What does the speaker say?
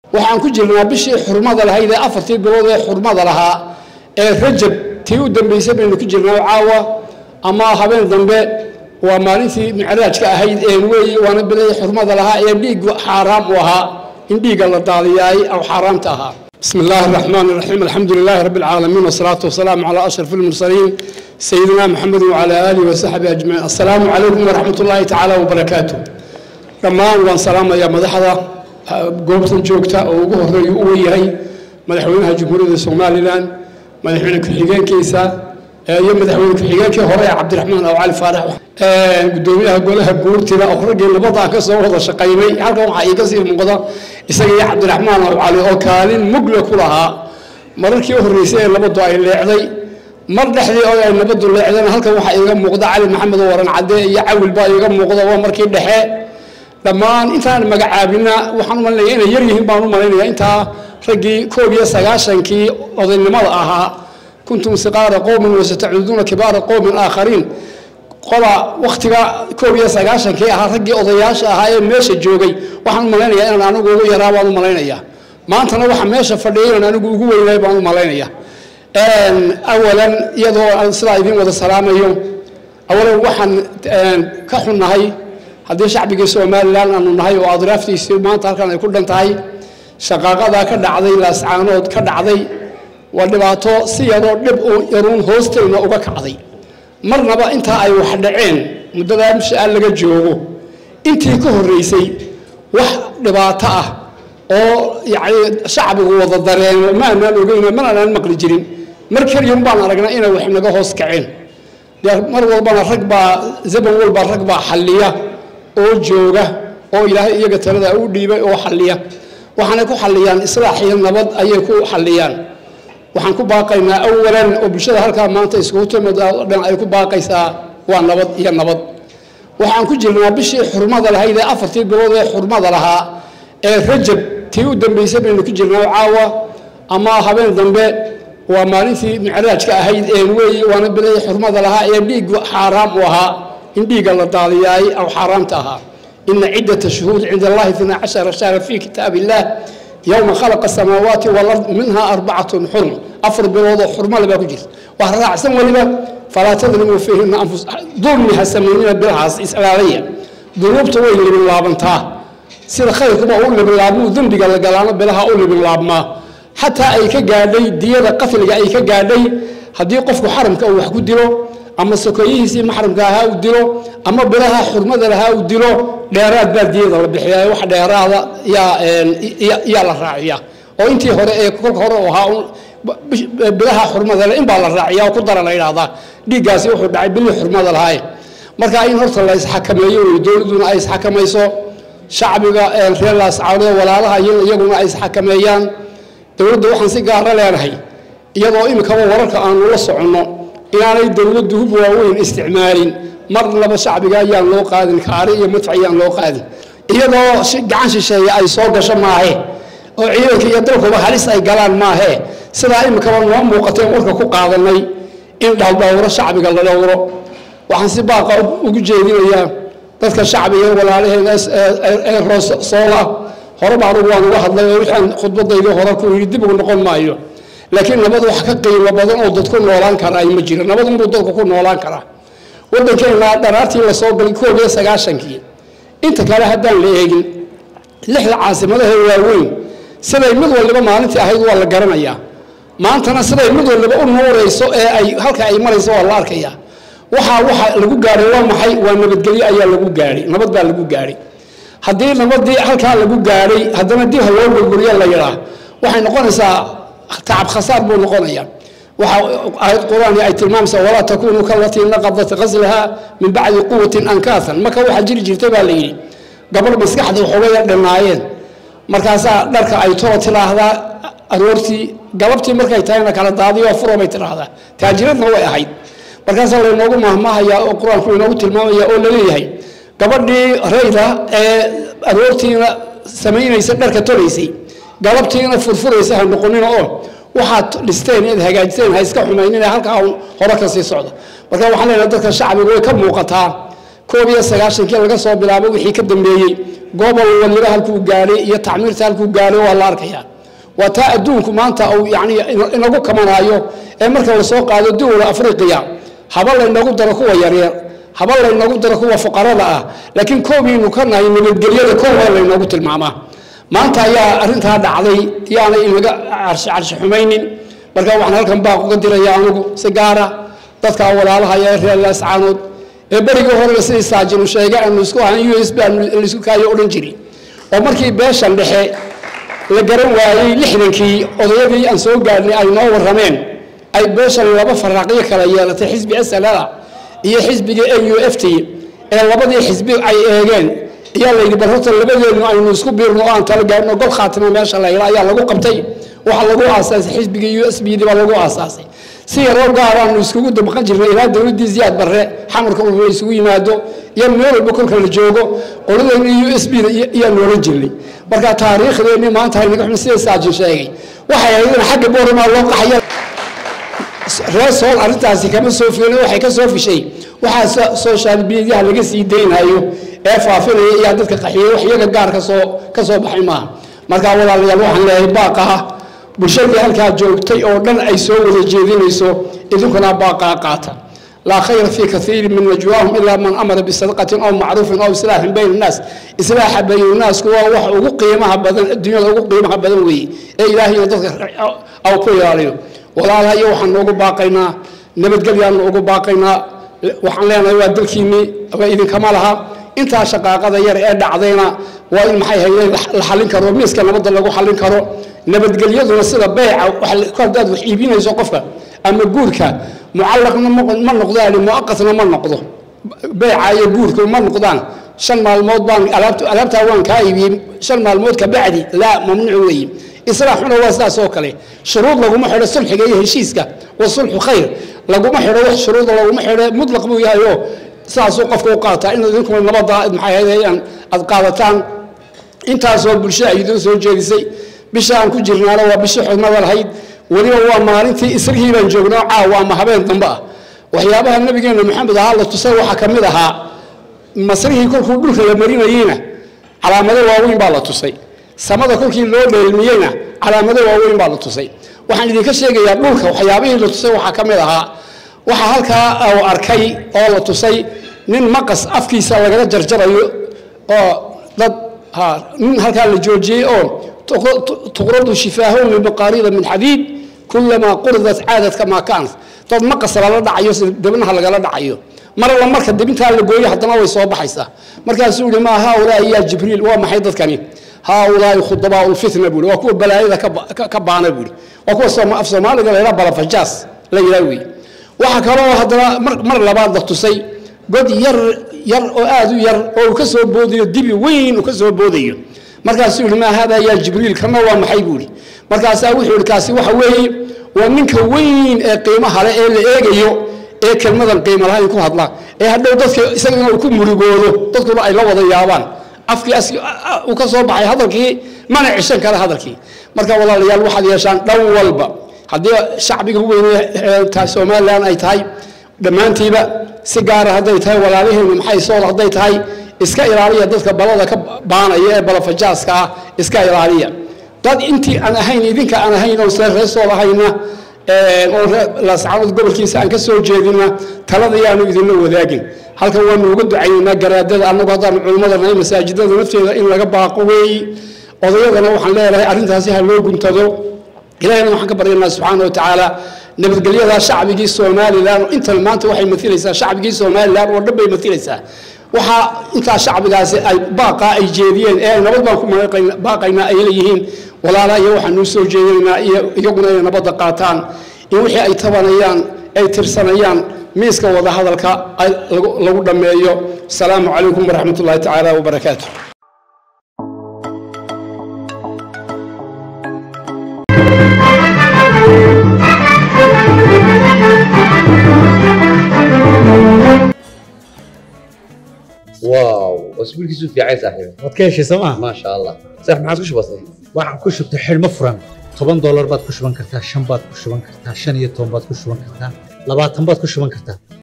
waxaan ku jirnaa bishii xurmada lahayd ee afartii bilood ee xurmada lahaa ee rajab tii u dambaysay baynu ku jirnaa caawa ama habeen dambe waa maalintii micraajka ahayd een weeye waana bilihii xurmada lahaa ee dhiiggu xaaraam u ahaa in dhiigga la daadiyaay aw xaaraamta ahaa bismi illaahi araxmaan iraxiim alxamdu lilaahi rabbi alcaalamiin wasalaatu wasalaamu calaa ashraf almursaliin sayidina maxamed wacalaa aalihi wasaxbihi ajmaciin assalaamu calaykum waraxmat ullaahi tacaala wabarakaatu dhammaan waan salaamayaa madaxda goobtan joogta oo ugu horeeya u yahay madaxweynaha jamhuuriyadda somalilan madaxweyne ku-xigeenkiisa iyo madaxweyne ku-xigeenkii hore ee cabdiraxmaan aw cali faarax gudoomiyaha golaha guurtida oo raggii nabadaa ka soo wada shaqaynay halkan waxaa iiga sii muuqda isaga iyo cabdiraxmaan aw cali oo kaalin mugle ku lahaa mararkii u horreysay ee nabaddu ay leecday mar dhexdii oo ay nabaddu leecdana halkan waxaa iiga muuqda cali maxamed oo waran cadde iyo cawil baa iiga muuqda waa markii dhexe dhammaan intaan magacaabina waxaan u malinaya inay yar yihiin baan u malaynaya intaa raggii koob iyo sagaashankii odaynimada ahaa kuntum siqaara qowmin wasatacuduuna kibaara qowmin aakhariin qola wakhtiga koob iyo sagaashankii ahaa raggii odayaasha ahaa ee meesha joogay waxaan u malaynayaa inaan anigu ugu yaraa baan u malaynaya maantana waxa meesha fadhiyay inaan anigu ugu weynay baan u malaynaya awalan iyadoo sidaa idiin wada salaamayo awalan waxaan ka xunnahay haddii shacbigii somalilan aanu nahay oo adraaftiisii maanta halkan ay ku dhan tahay shaqaaqadaa ka dhacday laascaanood ka dhacday waa dhibaato si yaroo dhib u yaruun hoostayna uga kacday marnaba intaa ay wax dhaceen muddadaa misha laga joogo intii ka horreysay wax dhibaato ah oo yacni shacbigu wada dareemo ma aanaan ogeyno mana aanaan maqli jirin mar keliyun baan aragnaa inay wax naga hoos kaceen dee mar walbana rag baa zaman walba rag baa xalliya oo jooga oo ilaahay iyaga talada u dhiibay oo xalliya waxaanay ku xalliyaan islaax iyo nabad ayay ku xalliyaan waxaan ku baaqaynaa awalan oo bulshada halkaa maanta iskugu timid oo dhan ay ku baaqaysaa waa nabad iyo nabad waxaan ku jirnaa bishii xurmada lahayd ee afartii bilood ee xurmada lahaa ee rajab tii u dambaysay baynu ku jirnaa caawa ama habeen dambe waa maalintii micraajka ahayd een weeye waana bilihii xurmada lahaa ee dhiiggu xaaraam u ahaa in dhiigga la daadiyaay aw xaaraamta ahaa ina ciddata shuhuud cinda allahi itna cashara shahra fi kitaab illah yowma khalaqa asamaawaati walard minha arbacatun xurm afar biloodoo xurmale baa ku jirta wax raacsan weliba falaa tadlimuu fiihina anfus dulmi ha samaynina bilahaas islaalaya dunuubta way libin laabantaa sida khayrkuba u libin laabmuu dembiga la galaano bilaha u libin laabmaa xataa ay ka gaadhay diyada qatliga ay ka gaadhay haddii qofku xaramka uu wax ku dilo ama sokoyihiisii maxramka ahaa uu dilo ama bilaha xurmada lahaa uu dilo dheeraad baa diyada la bixiya wax dheeraada yaa la raaciya oo intii hore ee kolka hore ahaa bilaha xurmada le in baa la raaciya oo ku dara la yidhahdaa dhiiggaasi wuxuu dhacay bilihii xurmada lahaaye marka in horta la isxakameeyo wey dowladduna ay isxakamayso shacbiga reer laascaanood walaalaha iyaguna ay isxakameeyaan dowladda waxaan si gaara leenahay iyadoo imikaba wararka aanu la soconno inaanay dowladdu hub waaweyn isticmaalin marnaba shacbiga ayaan loo qaadin kaari iyo madfac ayaan loo qaadin iyadoo gacan shisheeye ay soo gasho maahe oo ciidanka iyo dalkuba halis ay galaan maahe sidaa imikaba noo muuqateen warka ku qaadanay in dhaldhowro shacbiga la dhowro waxaan si baaqa ugu jeedinayaa dadka shacbiga walaalaheena ee roosoola hore baan ugu waan uga hadlay oo wixaan khudbadaydii hore ku yidhi dib ugu noqon maayo laakiin nabad wax ka qiimo badan oo dadku noolaan karaa ma jiro nabad unbuu dadku ku noolaan karaa waddankeena dharaartii la soo galay koob iyo sagaashankii inta kale haddaan la eegin lixda caasimadaha waaweyn siday mid waliba maalintii ahayd waa la garanayaa maantana siday mid waliba u nuurayso ee ay halka ay marayso waa la arkayaa waxaa waxa lagu gaadhay waa maxay waa nabadgelyo ayaa lagu gaadhay nabad baa lagu gaadhay haddii nabadii halkaa lagu gaadhay haddana dib ha loo gurguryo la yidhaa waxay noqonaysaa tacab khasaar buu noqonaya waxa aayad qur-aani ay tilmaamaysaa walaa takunuu kalatii naqadat qaslaha min bacdi quwatin ankaasan marka waxaa jiri jirtay baa la yidhi gabadh maskaxda waxoogaya dhanaayeen markaasaa dharka ay tolo tiraahdaa aroortii galabtii markay tahayna kala daadiyo furo bay tiraahdaa taajiradna way ahayd markaasaa laynoogu mahmahayaa oo qur-aanku inoogu tilmaamaya oo laleeyahay gabadhii rayda ee aroortiina samaynaysa dharka tolaysay galabtiina furfuraysa ha noqonina oo waxaad dhisteen inaad hagaajiseen ha iska xumaynina halkaa hore ka sii socda marka waxaan leenahay dadka shacbiga way ka muuqataa koob iyo sagaashankii laga soo bilaabo wixii ka dambeeyey gobol waliba halkuu gaadhay iyo tacmiirta halkuu gaadhay waa la arkayaa waa taa adduunku maanta uu yani inagu kamanaayo ee marka lasoo qaado dowla afriqiya haba laynagu daro kuwa yaryar haba laynagu daro kuwa fuqarada ah laakiin koobiinu ka nahay nabadgelyada koowa laynoogu tilmaamaa maanta ayaa arintaa dhacday yaana inaga carshi carshi xumaynin marka waxaan halkan baaq uga diraya anigu si gaara dadka walaalaha ee reer laascaanood ee berigii horena sidii saajinu sheegay aanu isku ahan u s b aanu laisku kaayo odhan jiri oo markii beeshan dhexe la garan waayey lixdankii odayadii aan soo gaadhnay ay noo warrameen ay beeshan laba faraaqyo kala yeelatay xisbi slada iyo xisbiga a u f t ee labadii xisbi ay eegeen ayaa layidhi bal horta labadeenu aynu isku biirno oo aan tala gaadhno gol khaatima meesha layla ayaa lagu qabtay waxaa lagu aasaasay xisbiga u s b d baa lagu aasaasay si yaroo gaaraanu iskugu dabaqan jirnay ilaa dowladdii ziyaad barre xamarka uu isugu yimaado iyo meel walba kolka la joogo qoladeena u s b da iyaanu oran jirnay marka taariikhdeenni maanta haynaga xun sida saajin sheegay waxay ahayd in xagga boorama loo qaxaya reer sool arrintaasi kama soo filan waxay ka soo fishay waxaa social mediaha laga sii daynayo ee faafinaya iyaa dadka qaxiyey wax iyaga gaar kasoo ka soo baxay maaha marka walaalayaal waxaan leeyahay baaqaha bulshadii halkaa joogtay oo dhan ay soo wada jeedinayso idinkuna baaqaa qaata laa khayra fii kaiirin min najwaahum ilaa man amara bisadaqatin aw macruufin aw islaaxin bayna annaas islaaxa bayna annaasku waa wax ugu qiimaha badan adduunyada ugu qiimaha badan weeye ee ilaahayna dadka aw ku ilaaliyo walaalaha iyo waxaan noogu baaqaynaa nabadgelyaanu ugu baaqaynaa waxaan leenahay waa dalkiinnii aba idinkama laha intaa shaqaaqada yar ee dhacdayna waa in maxay hayeen la xallin karo miiska nabadda lagu xallin karo nabadgelyaduna sida beyca hadaad wax iibinayso qofka ama guurka mucallaqna ma noqdaan muaqatna ma noqdo beyca iyo guurka ma noqdaan shan maalmood baan alaabtaa waan kaa iibiyey shan maalmood ka bacdi laa mamnuuc weeye islaaxuna waa sidaas oo kale shuruud laguma xidho sulxiga iyo heshiiska wa sulxu khayr laguma xidho wax shuruuda laguma xidho mutlaq buu yahay oo sidaasuu qofka u qaataa in idinkuna nabadda maxay ahayd aad qaadataan intaasoo bulsho ay idin soo jeedisay bisha aan ku jirnaana waa bishii xudmada lahayd weliba waa maalintii isrigii baan joognaa caawa ama habeen dambe ah waxyaabaha nabigeena maxamed ahaa la tusay waxaa ka mid ahaa masrihii kolkuu dhulka la marinayeyna calaamado waaweyn baa la tusay samada kolkii loo dheelmiyeyna calaamado waaweyn baa la tusay waxaan idinka sheegayaa dhulka waxyaabihii la tusay waxaa ka mid ahaa waxaa halkaa uu arkay oo la tusay nin maqas afkiisa lagaga jarjarayo oo dad nin halkaa la joojiyey oo tuqradu shifaahu min maqaarida min xadiid kulamaa quridat caadad kamaa kaanat dad maqas lala dhacayo si debnaha lagala dhacayo mar alla marka debintaa la gooyo haddana way soo baxaysaa markaasuu yihi maa haaulaai yaa jibriil waa maxay dadkani haaulaai khudabaa lfitna buui waa kuwa balaayada ka baana buui waa kuwa af soomaaliga la yidhaha balafajaas la yidhaha wey waxaa kaloo haddana mar labaad la tusay god yar yar oo aad u yar oo uu ka soo boodayo dibi weyn uu ka soo boodayo markaasuu yihi maa haadaa yaa jibriil kana waa maxay buuhi markaasaa wuxuu yihi kaasi waxa weeye waa ninka weyn ee qiimaha le ee la eegayo ee kelmadan qiimo lahayn ku hadla ee hadhow dadka isagana uu ku murugoodo dadkuna ay la wada yaabaan afkii uu ka soo baxay hadalkii mana cishan kale hadalkii marka walaalayaal waxaad yeeshaan dhan walba haddii shacbiga weyne somalilan ay tahay dhammaantiiba si gaara hadday tahay walaalaheenu maxay sool hadday tahay iska ilaaliya dadka balada ka baanaya ee balafajaaska ah iska ilaaliya dad intii aan ahayn idinka aan ahayn oo sida reesool ahayna oo laascaanood gobolkiisa aan ka soo jeedina talada yaanu idinla wadaagin halkan waanu uga ducaynaynaa garaadada annagu haddaan culimmada nahay masaajidada nafteeda in laga baaqo weeyi odayadana waxaan leedahay arrintaasi ha loo guntado ilahayna waxaan ka baryaynaa subxaana wa tacaala nabadgelyada shacbigii somalilan intan maanta waxay mailaysaa shacbigii somalilan oo dhan bay mailaysaa waxaa intaa shacbigaasi ay baaqaa ay jeediyeen ee nabad baan ku baaqaynaa ay leeyihiin walaala iyo waxaanuu soo jeedinaynaa iyo iyaguna inay nabadda qaataan in wixii ay tabanayaan ay tirsanayaan miiska wadahadalka lagu dhammeeyo asalaamu calaykum waraxmat ullahi tacaala wabarakaatu واو واسبوعك في عايز صاحبي waad ka heshay sooma ما شاء الله صح ما عاد كش بسيط waxaan ku shubtay xidhmo furan toban doolar baad ku shuban kartaa shan baad ku shuban kartaa shan iyo toban baad ku shuban kartaa labaatan baad ku shuban kartaa